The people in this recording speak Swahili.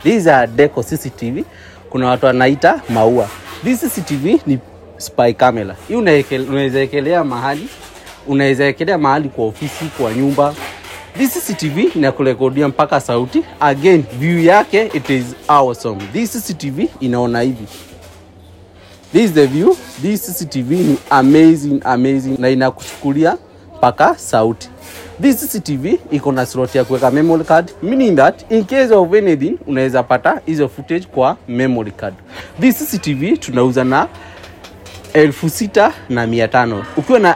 These are Deco CCTV. Kuna watu wanaita maua. This CCTV ni spy camera. Hii unaekel- unaweza ekelea mahali, unaweza ekelea mahali kwa ofisi, kwa nyumba. This CCTV inakurekodia mpaka sauti. Again, view yake it is awesome. This CCTV inaona hivi. This is the view. This CCTV ni amazing amazing na inakuchukulia mpaka sauti. This CCTV iko na slot ya kuweka memory card meaning that in case of anything unaweza pata hizo footage kwa memory card. This CCTV tunauza na elfu sita na mia tano ukiwa na